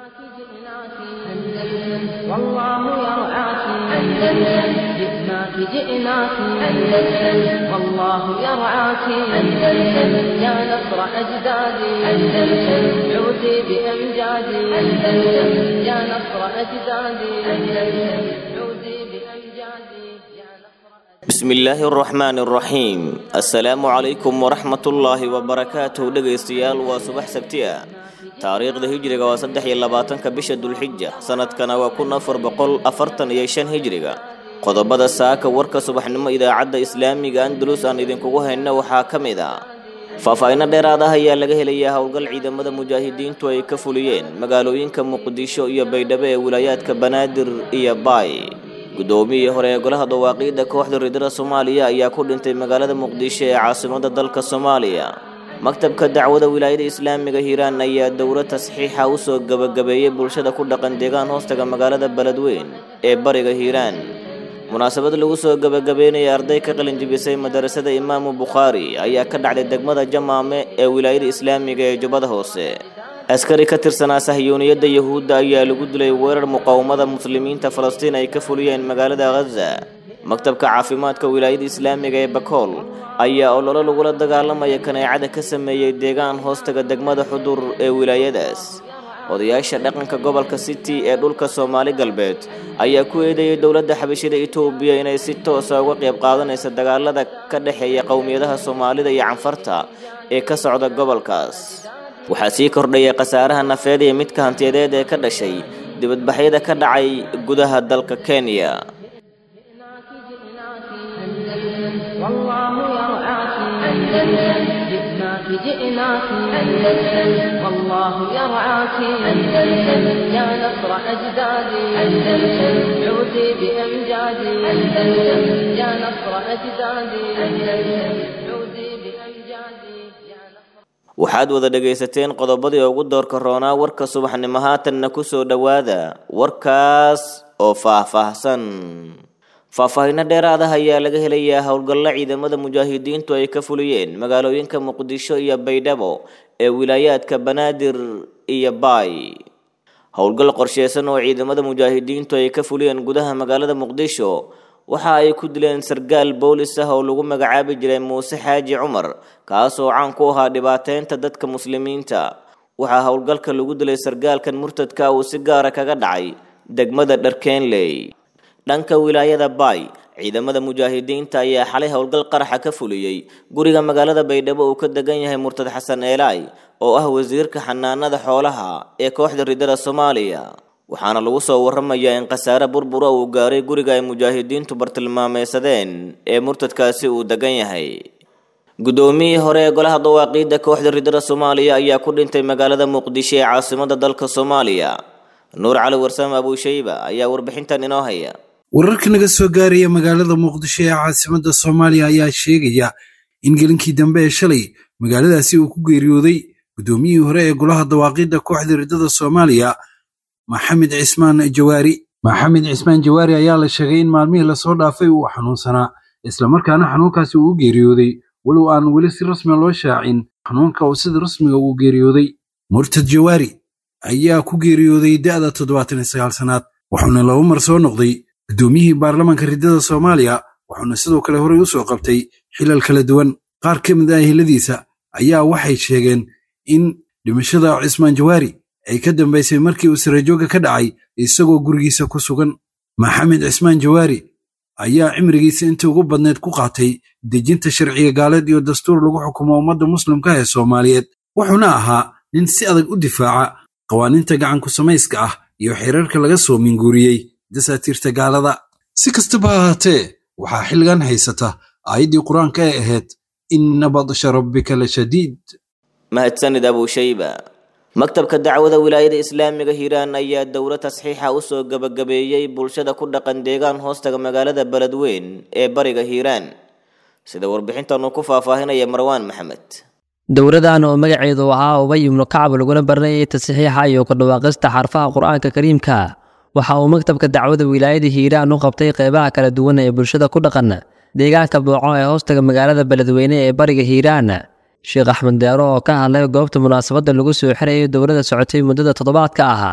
والله يرعاك أندلس جئناك جئناك أندلس والله يرعاك أندلس يا نصر أجدادي أندلس عودي بأمجادي أندلس يا نصر أجدادي أندلس عودي بأمجادي يا نصر بسم illaahi araxmaan araxiim assalaamu calaykum waraxmatullaahi wabarakaatuh dhegaystayaal waa subax sabti ah taariikhda hijriga waa saddex iyo labaatanka bisha dulxija sanadkana waa kun afar boqol afartan iyo shan hijriga qodobada saaka warka subaxnimo idaacadda islaamiga andalus aan idinkugu hayna waxaa ka mid ah faahfaahinno dheeraad ah ayaa laga helayaa howlgal ciidamada mujaahidiintu ay ka fuliyeen magaalooyinka muqdisho iyo baydhabo ee wilaayaadka banaadir iyo baay guddoomiyihii hore ee golaha dawaaqiidda kooxda ridada soomaaliya ayaa ku dhintay magaalada muqdisho ee caasimadda dalka soomaaliya maktabka dacwada wilaayada islaamiga hiiraan ayaa dowlo tasxiixa u soo gebagabeeyey bulshada ku dhaqan deegaan hoostaga magaalada beledweyn ee bariga hiiraan munaasabad lagu soo gebagabeynaya arday ka qalinjibisay madarasada imaamu bukhaari ayaa ka dhacday degmada jamaame ee wilaayada islaamiga ee jubbada hoose askari ka tirsanaa sahyuuniyadda yuhuudda ayaa lagu dilay weerar muqaawamada muslimiinta falastiin ay ka fuliyeen magaalada khaza maktabka caafimaadka wilaayada islaamiga ee bakool ayaa ololo lagula dagaalamaya kaneecada ka sameeyey deegaan hoostaga degmada xudur ee wilaayadaas odayaasha dhaqanka gobolka city ee dhulka soomaali galbeed ayaa ku eedeeyay dowladda xabashida itoobiya inay si toosa uga qayb qaadanaysa dagaalada ka dhexeeya qowmiyadaha soomaalida iyo canfarta ee ka socda gobolkaas waxaa sii kordhaya khasaaraha nafeed iyo midka hantiyadeed ee ka dhashay dibadbaxyada ka dhacay gudaha dalka kenya والله يرعاك أندلس جئناك جئناك أندلس والله يرعاك أندلس يا نصر أجدادي أندلس عودي بأمجادي أندلس يا نصر أجدادي أندلس عودي بأمجادي يا نصر waxaad wada dhegaysateen qodobadii ugu doorka roonaa warka subaxnimo haatanna ku soo dhowaada warkaas oo faahfaahsan faahfaahinno dheeraad ah ayaa laga helayaa howlgallo ciidamada mujaahidiintu ay ka fuliyeen magaalooyinka muqdisho iyo baydhabo ee wilaayaadka banaadir iyo baay howlgal qorsheysan oo ciidamada mujaahidiintu ay ka fuliyeen gudaha magaalada muqdisho waxa ay ku dileen sargaal boolis ah oo lagu magacaabi jiray muuse xaaji cumar kaas oo caan ku ahaa dhibaateynta dadka muslimiinta waxaa howlgalka lagu dilay sargaalkan murtadka uu si gaara kaga dhacay degmada dharkeenley dhanka wilaayada baay ciidamada mujaahidiinta ayaa xalay howlgal qaraxa ka fuliyey guriga magaalada baydhabo uu ka degan yahay murtad xasan eelaay oo ah wasiirka xanaanada xoolaha ee kooxda ridada soomaaliya waxaana lagu soo waramayaa in khasaare burbura uu gaaray guriga ay mujaahidiintu bartilmaameysadeen ee murtadkaasi uu degan yahay guddoomiyihii hore ee golaha dawaaqiidda kooxda ridada soomaaliya ayaa ku dhintay magaalada muqdisho ee caasimadda dalka soomaaliya nuur cali warsame abuushayba ayaa warbixintan inoo haya wararka naga soo gaaraya magaalada muqdisho ee caasimadda soomaaliya ayaa sheegaya in gelinkii dambe ee shalay magaaladaasi uu ku geeriyooday guddoomiyihii hore ee golaha dawaaqiidda kooxda ridada soomaaliya maxamed cismaan jawaari maxamed cismaan jawaari ayaa la sheegay in maalmihii lasoo dhaafay uu xanuunsanaa islamarkaana xanuunkaasi uu u geeriyooday walow aan weli si rasmiga loo shaacin xanuunka uu sida rasmiga ugu geeriyooday murtad jawaari ayaa ku geeriyooday da'da toddobaatan iyo sagaal sannaad wuxuuna laba mar soo noqday guddoomiyihii baarlamaanka ridada soomaaliya wuxuuna sidoo kale horey u soo qabtay xilal kala duwan qaar ka mid ah hiladiisa ayaa waxay sheegeen in dhimashada cismaan jawaari ay ka dambaysay markii uu sarajooga ka dhacay isagoo gurigiisa ku sugan maxamed cismaan jawaari ayaa cimrigiisa intii ugu badneed ku qaatay dejinta sharciga gaaleed iyo dastuur lagu xukumo ummadda muslimka ee soomaaliyeed wuxuuna ahaa nin si adag u difaaca qawaaniinta gacanku samayska ah iyo xeerarka laga soo minguuriyey dasaatiirta gaalada si kastaba ha ahaatee waxaa xilligan haysata aayaddii qur-aanka ee ahayd inna badsha rabbika la shadiid mahadsanid abuushayba maktabka dacwada wilaayada islaamiga hiiraan ayaa dowlo tasxiixa u soo gebagabeeyey bulshada ku dhaqan deegaan hoostaga magaalada beledweyn ee bariga hiiraan sida warbixintan uu ku faahfaahinaya marwaan maxamed dowladan oo magaceedu ahaa ubay ibnu kacab laguna baranayay tasxiixa iyo ku dhawaaqista xarfaha qur-aanka kariimka waxa uu maktabka dacwada wilaayada hiiraan u qabtay qeybaha kala duwan ee bulshada ku dhaqan deegaanka booco ee hoostaga magaalada beledweyne ee bariga hiiraan sheekh axmed deero oo ka hadlay goobta munaasabadda lagu soo xirayay dowladda socotay muddada toddobaadka ah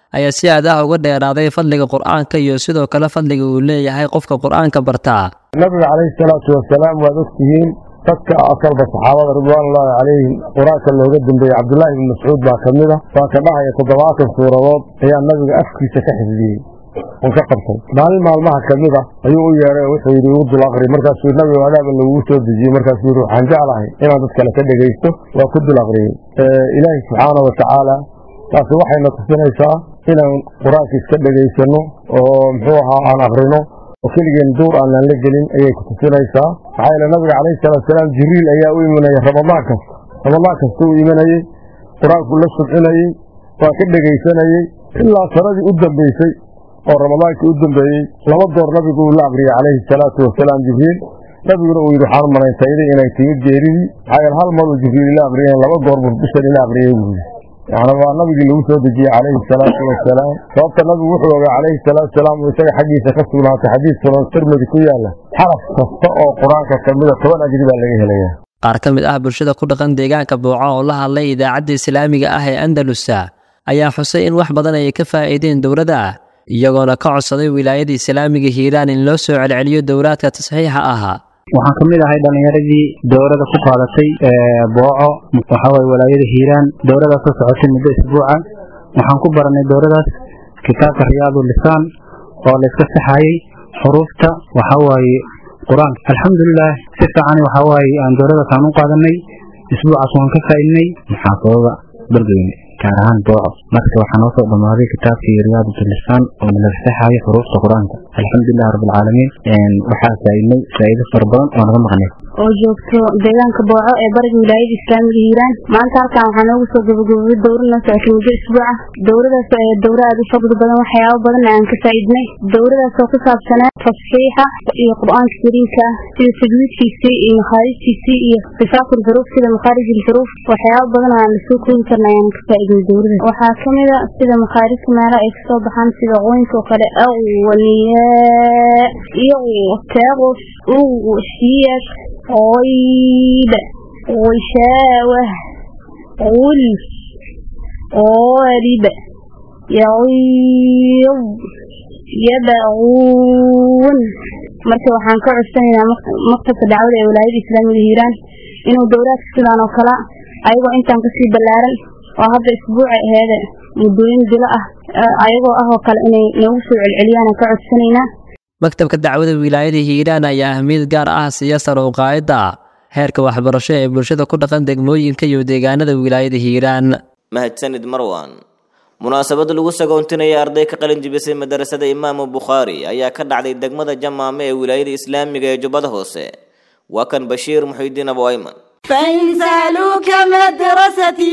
ayaa si aad ah uga dheeraaday fadliga qur-aanka iyo sidoo kale fadliga uu leeyahay qofka qur-aanka bartaa nabiga calayhi salaatu wasalaam waad ogtihiin dadka asalba saxaabada ridwaanullaahi calayhim qur-aanka looga dambeeyey cabdullaahi ibni mascuud baa ka mid a waa ka dhahaya toddobaatan suuradood ayaa nabiga afkiisa ka xifdiyey oo ka qabtay maalin maalmaha ka mid a ayuu u yeedhay oo wuxuu yidhi igu dul aqri markaasuu nabiga adaaba lagugu soo dejiyey markaasuu yidhi waxaan jeclahay inaan dad kale ka dhegaysto waa ku dul aqriyey ilaahi subxaana wa tacaala taasi waxayna tusinaysaa inaan qur-aanka iska dhegaysanno oo muxuu ahaa aan aqrino oo keligeen duur aanaan la gelin ayay ku tusinaysaa maxaa yeele nabiga calayhi salaatusalaam jibriil ayaa u imanaya ramadaan kasta ramadaan kasta u imanayey qur-aanku la subcinayey waa ka dhegaysanayey ilaa sanadii u dambaysay oo ramadaankii u dambeeyey laba goor nabigu uu la aqriyey calayhi salaatu wasalaam jibriil nabiguna uu yidhi waxaan u malayntaayday inay timid geeridii maxaa yeele hal mar uu jibriil ila aqriyeen laba goor buu bishan ila aqriyey buu yidhi yani waa nabigii lagu soo dejiyey calayhi salaatu wasalaam sababta nabigu wuxuu ogaa calayhi salaatu wasalaam uu isaga xaggiisa ka sugnaatay xadiis sunan tirmidi ku yaala xaraf kasta oo qur-aanka ka mida toban ajri baa laga helayaa qaar ka mid ah bulshada ku dhaqan deegaanka booco oo la hadlay idaacadda islaamiga ah ee andalusa ayaa xusay in wax badan ay ka faa'iideen dowladda iyagoona ka codsaday wilaayada islaamiga hiiraan in loo soo celceliyo dowlaadka tasxiixa ahaa waxaan ka mid ahay dhallinyaradii dowladda ku qaadatay booco waxaawaye walaayada hiiraan dowladaas oo socotay muddo isbuuca waxaan ku baranay dowladaas kitaabka riyaadu lisaan oo layska saxayey xuruufta waxawaaye qur-aanka alxamdulilah si fiican waxawaaye aan dowladaas aan u qaadanay isbuucaas waan ka faa'iidnay muxaafadada bergeyne gaar ahaan booco marka waxaa noo soo dhammaaday kitaabkii riyaadatulisaan oo nalaga saxayo xuruufta qur-aanka alxamdulilah rabbilcaalamiin waxaa faa'iidnay faa'iido fara badan oo naga maqnay oo joogto deegaanka booco ee bariga wilaayada islaamiga hiiraan maanta halkan waxaa noogu soo gabagabobay dowra noo socotay muddo isbuuca dowradaas ee dowra aad u fadli badan waxyaabo badan aan ka faa'iidnay dowradaas oo ku saabsanaa tasxiixa iyo qur-aanka kariimka ah sida tajwiidkiisii iyo makhaarijtiisii iyo sifaatu lxuruuf sida makhaarij ilxuruuf waxyaabo badan aan lasoo koobi karna ayaan ka faa'iidnay dowradaas waxaa ka mid a sida makhaarijka meelaha ay kasoo baxaan sida qoynka oo kale awaniyaa iyo taaqus uwashiyad غيب غشاوة غلف غالب يغيظ يبغون marka waxaan ka codsanaynaa maktabka dacwada ee walaayada islaamiga hiiraan inuu dowlaadka sidaan oo kale ayagoo intaan kasii ballaaran oo hadda isbuuca aheeda muddooyin bilo ah ayagoo ah oo kale inay noogu soo celceliyaan ka codsanaynaa maktabka dacwada wilaayada hiiraan ayaa ahmiyad gaar ah siiya sare u qaadidda heerka waxbarasho ee bulshada ku dhaqan degmooyinka iyo deegaanada wilaayada hiiraan mahadsanid marwan munaasabad lagu sagoontinaya arday ka qalin jibisay madarasada imaamu bukhaari ayaa ka dhacday degmada jamaame ee wilaayada islaamiga ee jubbada hoose waa kan bashiir muxiidiin abu ayman فإن سألوك مدرستي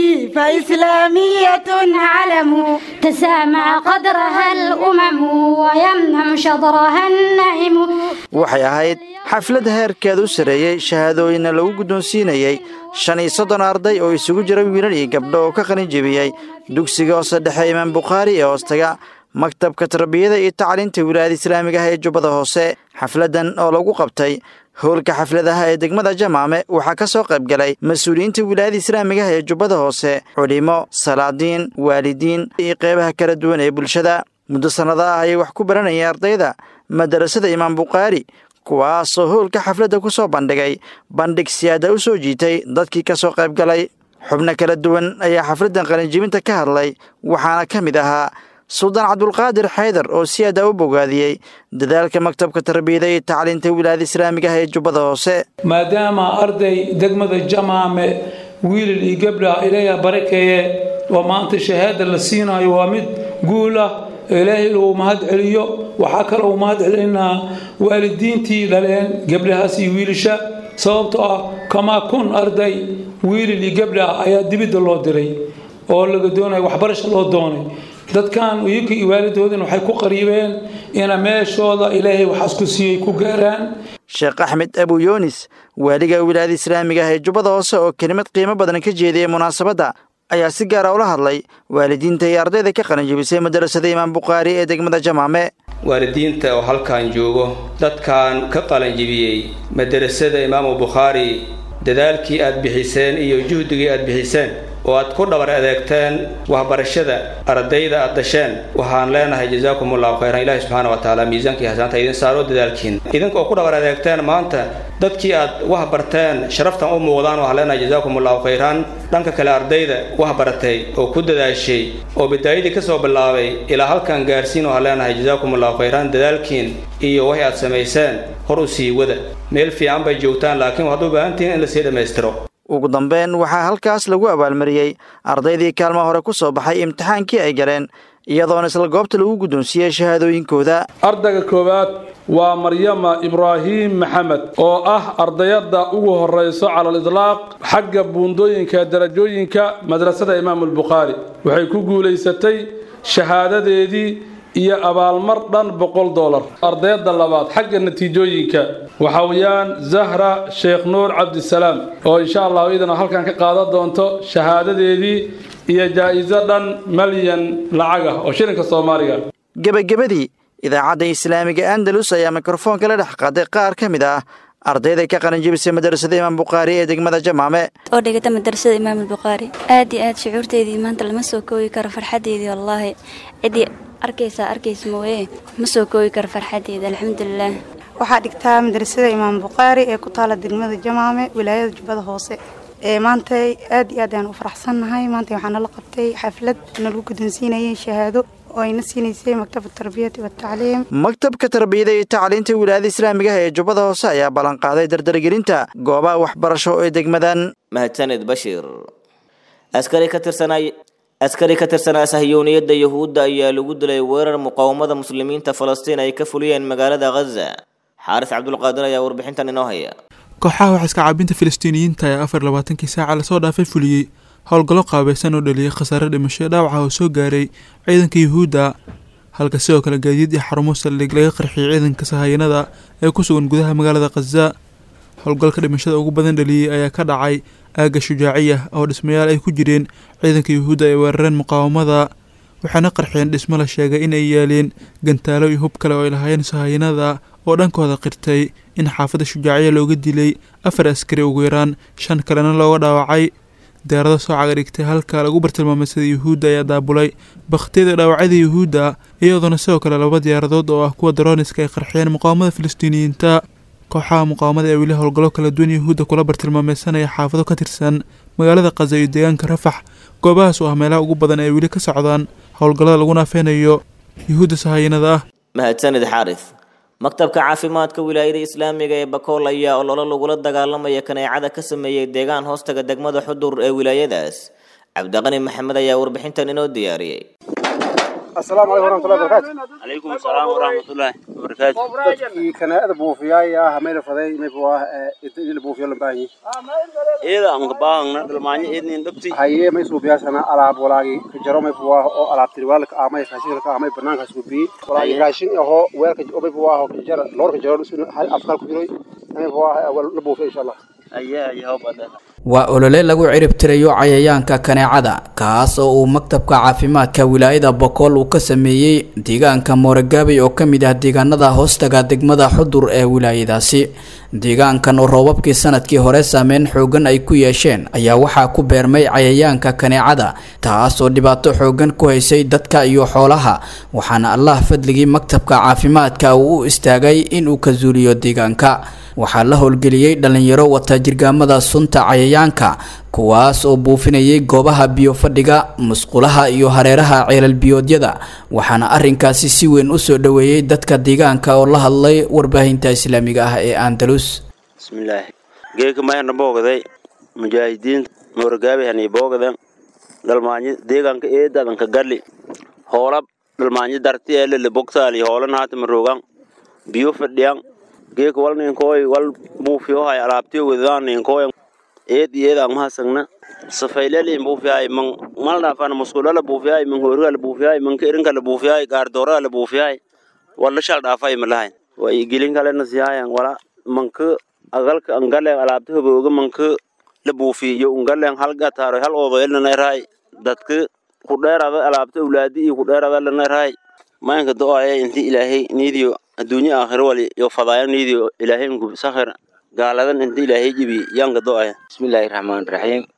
فإسلامية علم تسامع قدرها الأمم ويمنع شطرها النهم waxay ahayd xaflad heerkeed u sareeyey shahaadooyinna lagu guddoonsiinayey shan iyo soddon arday oo isugu jira wiilal iyo gabdho oo ka qalin jebiyey dugsiga hoose dhexe imaam bukhaari ee hoostaga maktabka tarbiyada iyo tacliinta wilaayada islaamiga ah ee jubbada hoose xafladdan oo lagu qabtay howlka xafladaha ee degmada jamaame waxaa ka soo qayb galay mas-uuliyiinta wilaayada islaamiga ah ee jubbada hoose culimo salaadiin waalidiin iyo qeybaha kala duwan ee bulshada muddo sannada ah ayay wax ku baranayeen ardayda madarasada imaam bukhaari kuwaasoo howlka xafladda ku soo bandhigay bandhig siyaada u soo jiitay dadkii ka soo qayb galay xubno kala duwan ayaa xafladdan qalinjibinta ka hadlay waxaana ka mid ahaa suldaan cabdulqaadir xaydar oo si aada u bogaadiyey dadaalka maktabka tarbiyada iyo tacliinta wilaayada islaamiga ah ee jubbada hoose maadaama arday degmada jamaame wiilal iyo gabdha ilaaha barakeeye oo maanta shahaada la siinayo waa mid guul ah ilaahay uu mahad celiyo waxaa kale uu mahad celinaa waalidiintii dhaleen gabdhahaas iyo wiilasha sababtoo ah kamaa kun arday wiilal iyo gabdha ayaa dibidda loo diray oo laga doonaya waxbarasha loo doonay dadkan iyaka iyo waalidoodin waxay ku qariibeen ina meeshooda ilaahay waxaas ku siiyey ku gaaraan sheekh axmed abu yoonis waaliga wilaayada islaamiga ah ee jubbada hoose oo kelimad qiimo badan ka jeediyey munaasabadda ayaa si gaara ula hadlay waalidiinta iyo ardayda ka qalinjibisay madarasada imaam bukhaari ee degmada jamaame waalidiinta oo halkan joogo dadkan ka qalanjibiyey madarasada imaamu bukhaari dadaalkii aad bixiseen iyo juhdigii aad bixiseen oo aad ku dhabar adeegteen waxbarashada ardayda aad dhasheen waxaan leenahay jazaakum allahu khayran ilaahi subxaana wa tacaala miisaankii xasaanta idin saaro dadaalkiin idinka oo ku dhabar adeegteen maanta dadkii aad wax barteen sharaftan u muuqdaan waxaan leenahay jazaakum allahu khayran dhanka kale ardayda wax baratay oo ku dadaashay oo bidaayadii ka soo bilaabay ilaa halkan gaarsiin waxaan leenahay jazaakum allahu khayran dadaalkiin iyo waxay aad samayseen hor u sii wada meel fiican bay joogtaan laakiin waxaad u baahan tihiin in lasii dhammaystiro ugu dambeyn waxaa halkaas lagu abaalmariyey ardaydii kaalmaha hore ku soo baxay imtixaankii ay galeen iyadoona isla goobta lagu guddoonsiiyey shahaadooyinkooda ardayga koowaad waa maryama ibraahiim maxamed oo ah ardayadda ugu horrayso cala al-idlaaq xagga buundooyinka darajooyinka madrasada imaamulbukhaari waxay ku guulaysatay shahaadadeedii iyo abaalmar dhan boqol dolar ardayadda labaad xagga natiijooyinka waxa weeyaan zahra sheekh nuur cabdisalaam oo insha allahu idana halkan ka qaadan doonto shahaadadeedii iyo jaa-iso dhan malyan lacag ah oo shilinka soomaaliga gebagabadii idaacadda islaamiga andalus ayaa mikrofoonka la dhex qaaday qaar ka mid ah ardayda ka qalinjibisay madrasada imaam bukhaari ee degmada jamaame oo dhigata madrasada imaam albukhaari aad iyo aad shucuurteydii maanta lama soo koobi karo farxadeydii wallaahi ciddii arkaysaa arkaysa mooye ma soo koobi karo farxadeeda alxamdulilaah waxaa dhigtaa madrasada imaam bukhaari ee ku taala degmada jamaame wilaayada jubbada hoose ee maanta aad iyo aad ayaan u faraxsannahay maanta waxaa nala qabtay xaflad nalagu guddoonsiinayay shahaado oo ayna siinaysay maktabka tarbiyati watacliim maktabka tarbiyada iyo tacliinta wilaayada islaamiga ah ee jubbada hoose ayaa ballanqaaday dardargelinta goobaha waxbarasho ee degmadan mahadsaned bashiir askari ka tirsanay askari ka tirsanaa sahyooniyadda yuhuudda ayaa lagu dilay weerar muqaawamada muslimiinta falastiin ay ka fuliyeen magaalada khaza xaaris cabdulqaadir ayaa warbixintan inoo haya kooxaha wax iska caabinta filistiiniyiinta ee afar labaatankii saaca lasoo dhaafay fuliyey howlgallo qaabaysan oo dhaliyay khasaare dhimasho dhaawaca oo soo gaaray ciidanka yuhuudda halka sidoo kale gaadiid iyo xarumo saldhig laga qarxiyay ciidanka sahayanada ee ku sugan gudaha magaalada khaza howlgalka dhimashada ugu badan dhaliyey ayaa ka dhacay aagga shujaaciya oo dhismayaal ay ku jireen ciidanka yuhuudda ay weerareen muqaawamada waxaana qarxiyeen dhismo la sheegay in ay yaaleen gantaalo iyo hub kale oo ay lahaayeen sahayanada oo dhankooda qirtay in xaafadda shujaaciya looga dilay afar askari ugu yaraan shan kalena looga dhaawacay diyaarado soo caga dhigtay halka lagu bartilmaameysaday yuhuudda ayaa daabulay bakhtiyada dhaawacyada yuhuudda iyadoona sidoo kale laba diyaaradood oo ah kuwa darooniska ay qarxiyeen muqaawamada filistiiniyiinta kooxaha muqaawamada ee weli howlgallo kala duwan yuhuudda kula bartilmaameysanaya xaafado ka tirsan magaalada khaza iyo deegaanka rafax goobahaas oo ah meelaha ugu badan ay weli ka socdaan howlgallada lagu naafeynayo yuhuudda sahayanada ah mahadsanid xaaris maktabka caafimaadka wilaayada islaamiga ee bakool ayaa ololo lagula dagaalamaya kaneecada ka sameeyey deegaan hoostaga degmada xudur ee wilaayadaas cabdiqani maxamed ayaa warbixintan inoo diyaariyey السلام عليكم ورحمة الله وبركاته. عليكم السلام ورحمة الله وبركاته. dadkii kanaada buufiyaaya hamayna faday may buwaa idil buufiyo lambaanyi إذا أنك باهنا دلماني إذن دبتي. haye may suubiyaasana alaab walaagi kajaro may buwaa oo alaab tirwaalka amay raashinka amay banaanka suubi walaagi raashin aho weelka may buwaa oo kajara loorka jaro hal afkal ku jiray may buwaa la buufiyo insha Allah أيه أيه هو بدأ. waa olole lagu ciribtirayo cayayaanka kaneecada kaas oo uu maktabka caafimaadka wilaayada bokool uu ka sameeyey deegaanka mooragaabey oo ka mid ah deegaanada hoostaga degmada xudur ee wilaayadaasi deegaankan oo roobabkii sanadkii hore saameyn xoogan ay ku yeesheen ayaa waxaa ku beermay cayayaanka kaneecada taas oo dhibaato xoogan ku haysay dadka iyo xoolaha waxaana allah fadligii maktabka caafimaadka uu u istaagay inuu ka zuuliyo deegaanka waxaa la howlgeliyey dhalinyaro wata jirgaamada sunta cayayaanka kuwaas oo buufinayay goobaha biyo fadhiga musqulaha iyo hareeraha ceelal biyoodyada waxaana arinkaasi si weyn u soo dhoweeyey dadka deegaanka oo la hadlay warbaahinta islaamiga ah ee andalus بسم الله geeka mayana boogday mujaahidiinta mooragaabihani boogdan dhalmaanyo deegaanka eedadanka galli hoolab dhalmaanyo darti eelele bogtaali hoolan haatama rogan biyo fadhiyan geeka wal ninkooy wal buufiyohay alaabtiyo wedaan ninkooy eed eedaan mahasagna safaylelin buufiyahay man maldhaafana musqulala buufiyahay man hoorigala buufiyahay man kerinkala buufiyahay gaardooraala buufiyahay wala shal dhaafay malahayn way gelin kalena siyahayan wala manka agalka angalen alaabta hobooga manka la buufiyo ungalen hal gataaro hal oodoyelnanairahay dadka ku dheerada alaabta awlaadi iyo ku dheerada lanarahay mayanka do-aya inti ilaahay niidiyo adduunyo aakhiro wali yo fadaaya niidiyo ilaahay nku sakhir gaaladan inti ilaahay jibi yanka do-aya bismillaahi raxmaan raxiim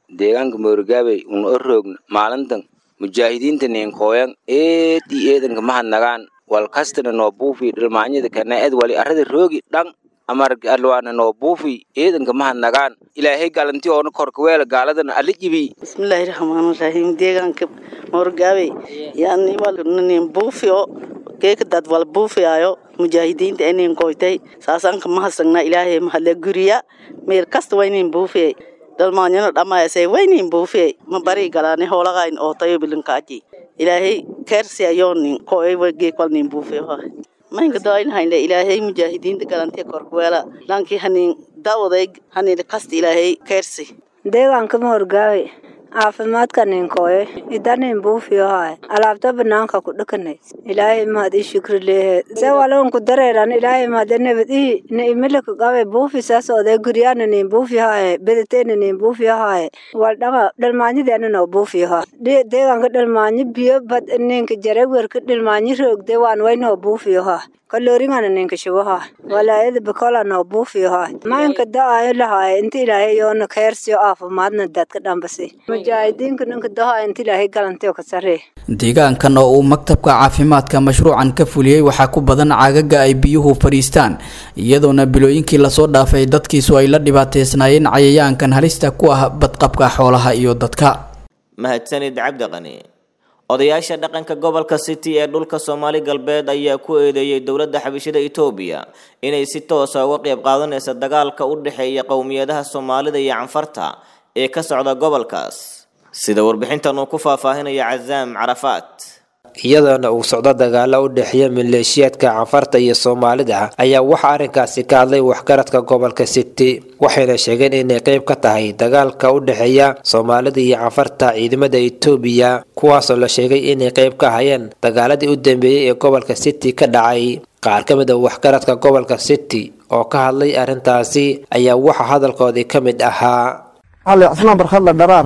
deegaanka moorgaabey un o roogna maalintan mujaahidiinta ninkooyan eed iyo eedanka mahadnagaan wal kastana noo buufi dhalmaanyada kana ed wali arrada roogi dhan amarg alwaana noo buufi eedanka mahadnagaan ilaahay galanti oona korka weela gaaladana alla jibi bismillaahi raxmaani raxiim deegaanka moorgaabey yani walnin buufiyo geeka dad wal buufiyaayo mujaahidiinta inin koytay saasanka mahadsagnaa ilaahay mahadle guriya meel kasta waynin buufiyay dhalmaanyano dhammaayasay waynin buufiyay ma bari galaani hoolagayn oo tayo bilinkaaji ilaahay keersi ayoonin koy geekwalnin buufiyo maynka daailhaynle ilaahay mujaahidiinta galantiya korkuweela lankii hanin dawaday hanin kasta ilaahay keersi deegaanka moorgaawe caafimaadka ninkooye idanin buufiyohaay alaabta banaanka ku dhakanay ilaahay mahad ii shukri leehe se walonku dareeran ilaahay mahad nabad ii na imilaka qabe buufi saas oday guryaana nin buufiyohaaye bedateena nin buufiyohaaye wal dhanga dhalmaanyadeena noo buufiyoha deegaanka dhalmaanyo biyo bad ninka jarewerka dhalmaanyo roogde waan waynoo buufiyoha kalooringana ninka shubaha walaayada bakola noo buufiyoha maanka da-ayo lahaay inta ilaahay yoona keersiyo caafimaadna dadka dhambasi mujaahidiinka ninka daha inta ilaahay galantiyo ka saree deegaankan oo uu maktabka caafimaadka mashruucan ka fuliyey waxaa ku badan caagaga ay biyuhu fadhiistaan iyadoona bilooyinkii lasoo dhaafay dadkiisu ay la dhibaateysnaayeen cayayaankan halista ku ah badqabka xoolaha iyo dadka mahadsanid cabdiqani odayaasha dhaqanka gobolka city ee dhulka soomaali galbeed ayaa ku eedeeyey dowladda xabishada etoobiya inay si toosa uga qayb qaadanaysa dagaalka u dhexeeya qowmiyadaha soomaalida iyo canfarta ee ka socda gobolkaas sida warbixintan uu ku faahfaahinaya cazaam carafaat iyadoona uu socdo dagaalo u dhexeeya maleeshiyaadka canfarta iyo soomaalida ayaa waxaa arrinkaasi ka hadlay waxgaradka gobolka city waxayna sheegeen inay qayb ka tahay dagaalka u dhexeeya soomaalida iyo canfarta ciidamada etoobiya kuwaasoo la sheegay inay qayb ka hayeen dagaaladii u dambeeyey ee gobolka city ka dhacay qaar ka mid a waxgaradka gobolka city oo ka hadlay arrintaasi ayaa waxaa hadalkoodii ka mid ahaa cali cismaan barkhadla dharaar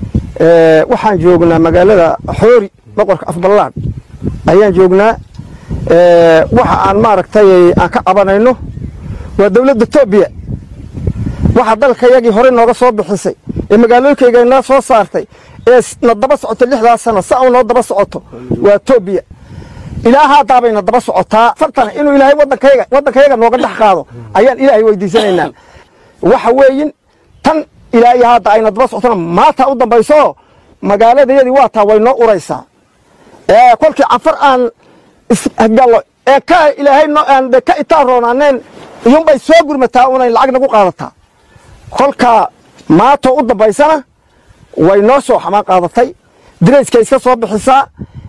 waxaan joognaa magaalada xoori boqorka afballaan ayaan joognaa waxa aan maaragtay aan ka qabanayno waa dowladda etoobiya waxa dalkayagii horey nooga soo bixisay ee magaalooyinkayga noo soo saartay ee na daba socoto lixdaa sano sa u noo daba socoto waa etoobiya ilaa haadaabay na daba socotaa fartana inuu ilaahay waddankayga waddankayaga nooga dhex qaado ayaan ilaahay weydiisanaynaa waxa weeyin tan ilaa iyo hadda ayna daba socotona maanta u dambayso magaaladayadii waa taa way noo uraysaa kolkii canfar aan isgallo ee ka ilaahay aan ka itaan roonaaneen iyuunbay soo gurmataa unay lacag nagu qaadataa kolkaa maantoo u dambaysana way noo soo xamaan qaadatay dirayskay iska soo bixisaa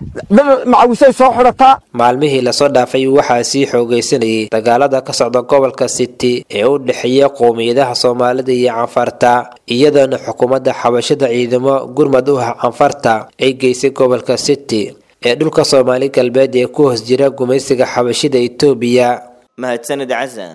macawisay soo xidhataa maalmihii lasoo dhaafay waxaa sii xoogaysanayay dagaalada ka socda gobolka city ee u dhexeeya qowmiyadaha soomaalida iyo canfarta iyadoona xukuumadda xabashada ciidamo gurmad u ah canfarta ay geysay gobolka city ee dhulka soomaali galbeed ee ku hoos jira gumaysiga xabashida etoobiya mahadsanid casam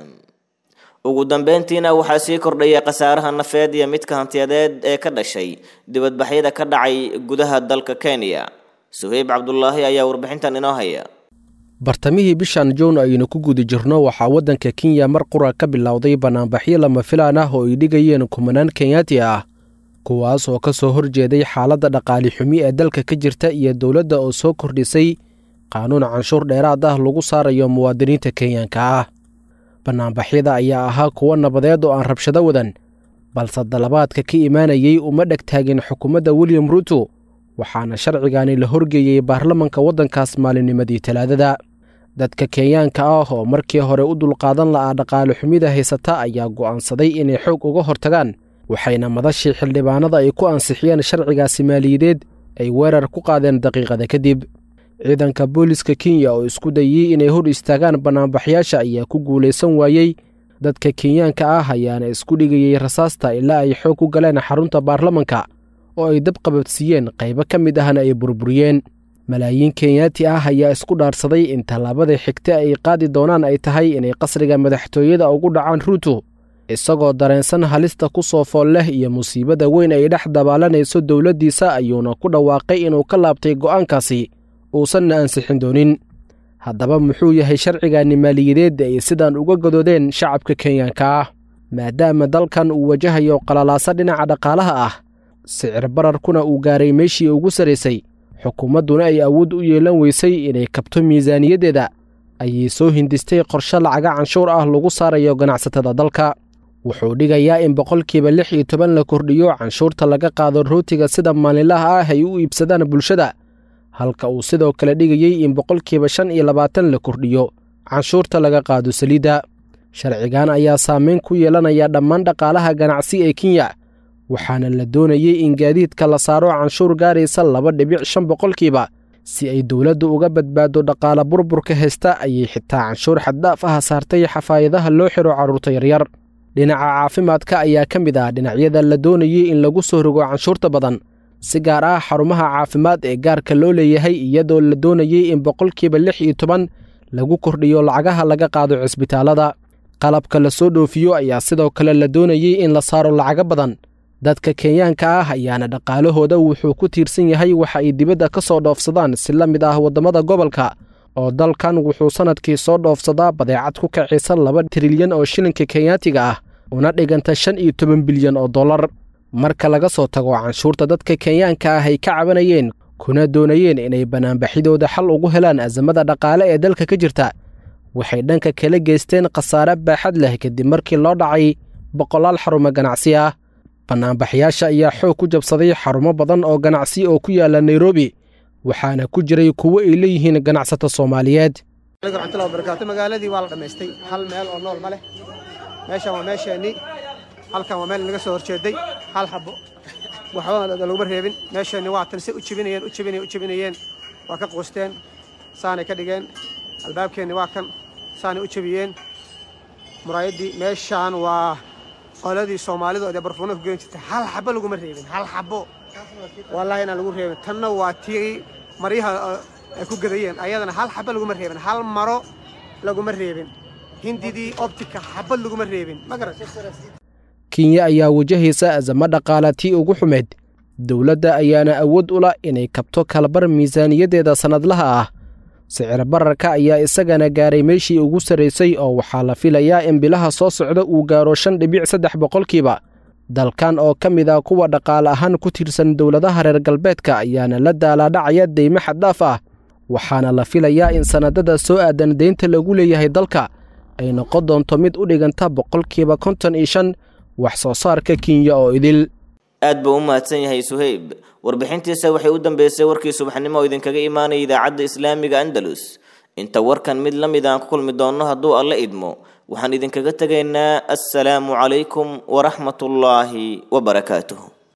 ugu dambeyntiina waxaa sii kordhaya khasaaraha nafeed iyo midka hantiyadeed ee ka dhashay dibadbaxyada ka dhacay gudaha dalka kenya suheyb cabdulaahi ayaa warbixintan inoo haya bartamihii bishan jown aynu ku guda jirno waxaa waddanka kenya mar qura ka bilowday bannaanbaxyo lama filaan ah oo ay dhigayeen kumanaan kenyaati ah kuwaas oo ka soo horjeeday xaaladda dhaqaali xumi ee dalka ka jirta iyo dowladda oo soo kordhisay qaanuun canshuur dheeraad ah lagu saarayo muwaadiniinta kenyanka ah bannaanbaxyada ayaa ahaa kuwo nabadeed oo aan rabshado wadan balse dalabaadka ka imaanayey uma dheg taagin xukuumadda william ruuto waxaana sharcigani la horgeeyey baarlamanka waddankaas maalinnimadii talaadada dadka kenyaanka ah oo markii hore u dulqaadan la'aa dhaqaale xumida haysata ayaa go'aansaday inay xoog uga hortagaan waxayna madashii xildhibaanada ay ku ansixiyeen sharcigaasi maaliyadeed ay weerar ku qaadeen daqiiqada kadib ciidanka booliska kenya oo isku dayey inay hor istaagaan bannaanbaxyaasha ayaa ku guulaysan waayey dadka kenyaanka ah ayaana isku dhigayey rasaasta ilaa ay xoog ku galeen xarunta baarlamanka oo ay dab qabadsiiyeen qaybo ka mid ahna ay burburiyeen malaayiin kenyaati ah ayaa isku dhaarsaday in tallaabada xigta ay qaadi doonaan ay tahay inay qasriga madaxtooyada ugu dhacaan ruuto isagoo dareensan halista ku soo fool leh iyo musiibada weyn ay dhex dabaalanayso dowladdiisa ayuuna ku dhawaaqay inuu ka laabtay go'aankaasi uusanna ansixin doonin haddaba muxuu yahay sharcigani maaliyadeed ay sidaan uga gadoodeen shacabka kenyaanka ah maadaama dalkan uu wajahayo qalalaaso dhinaca dhaqaalaha ah sicir bararkuna uu gaaray meeshii ugu sarraysay xukuumadduna ay awood u yeelan weysay inay kabto miisaaniyaddeeda ayay soo hindistay qorshe lacaga canshuur ah lagu saarayo ganacsatada dalka wuxuu dhigayaa in boqolkiiba lix iyo toban la kordhiyo canshuurta laga qaado rootiga sida maalinlaha ah ay u iibsadaan bulshada halka uu sidoo kale dhigayey in boqolkiiba shan iyo labaatan la kordhiyo canshuurta laga qaado saliidda sharcigan ayaa saameyn ku yeelanaya dhammaan dhaqaalaha ganacsi ee kenya waxaana la doonayey in gaadiidka la saaro canshuur gaaraysa laba dhibic shan boqolkiiba si ay dowladdu uga badbaado dhaqaala burburka haysta ayay xitaa canshuur xaddaaf ah saartay xafaayadaha loo xiro carruurta yaryar dhinaca caafimaadka ayaa ka mid ah dhinacyada la doonayey in lagu soo rogo canshuurta badan si gaar ah xarumaha caafimaad ee gaarka loo leeyahay iyadoo la doonayey in boqolkiiba lix iyo toban lagu kordhiyo lacagaha laga qaado cisbitaalada qalabka la soo dhoofiyo ayaa sidoo kale la doonayey in la saaro lacago badan dadka kenyaanka ah ayaana dhaqaalahooda wuxuu ku tiirsan yahay waxa ay dibadda ka soo dhoofsadaan si la mid ah waddamada gobolka oo dalkan wuxuu sannadkii soo dhoofsadaa badeecad ku kacaysa laba trilyan oo shilinka kenyaatiga ah una dhiganta shan iyo toban bilyan oo dollar marka laga soo tago canshuurta dadka kenyaanka ah ay ka cabanayeen kuna doonayeen inay banaanbaxidooda xal ugu helaan asamada dhaqaale ee dalka ka jirta waxay dhanka kala geysteen khasaare baaxad leh kadib markii loo dhacay boqolaal xarumo ganacsi ah bannaanbaxyaasha ayaa xoog ku jabsaday xarumo badan oo ganacsi oo ku yaala nairobi waxaana ku jiray kuwo ay leeyihiin ganacsato soomaaliyeed raxmatullahi wabarakaatu magaaladii waa la dhammaystay hal meel oo nool ma leh meeshan waa meesheenii halkan waa meel naga soo horjeeday hal xabo waxba laguma reebin meesheenni waa tan si u jibinayeen u jibinayeen u jibinayeen waa ka quusteen saanay ka dhigeen albaabkeenni waa kan saanay u jebiyeen muraayaddii meeshaan waa qoladii soomaalidu ee barfuuna ku geen jirtay hal xabo laguma reebin hal xabo wallaahi inaan lagu reebin tanna waa tii maryaha ay ku gadayeen ayadana hal xabo laguma reebin hal maro laguma reebin hindidii optika xabad laguma reebin ma garan kenya ayaa wajahaysa azamo dhaqaala tii ugu xumeed dowladda ayaana awood u lah inay kabto kalabar miisaaniyaddeeda sannadlaha ah sicir bararka ayaa isagana gaaray meeshii ugu sarraysay oo waxaa la filayaa in bilaha soo socda uu gaaro shan dhibic saddex boqolkiiba dalkan oo ka mid ah kuwa dhaqaale ahaan ku tiirsan dowladaha reer galbeedka ayaana la daalaadhacaya deymo xaddaaf ah waxaana la filayaa in sannadada soo aadan deynta lagu leeyahay dalka ay noqon doonto mid u dhiganta boqolkiiba konton iyo shan wax soo saarka kenya oo idil aad buu u mahadsan yahay suheyb warbixintiisa waxay u dambeysay warkii subaxnimo oo idinkaga imaanaya idaacadda islaamiga andalus inta warkan mid la mid aan ku kulmi doonno hadduu alla idmo waxaan idinkaga tegaynaa assalaamu calaykum waraxmatullaahi wabarakaatuh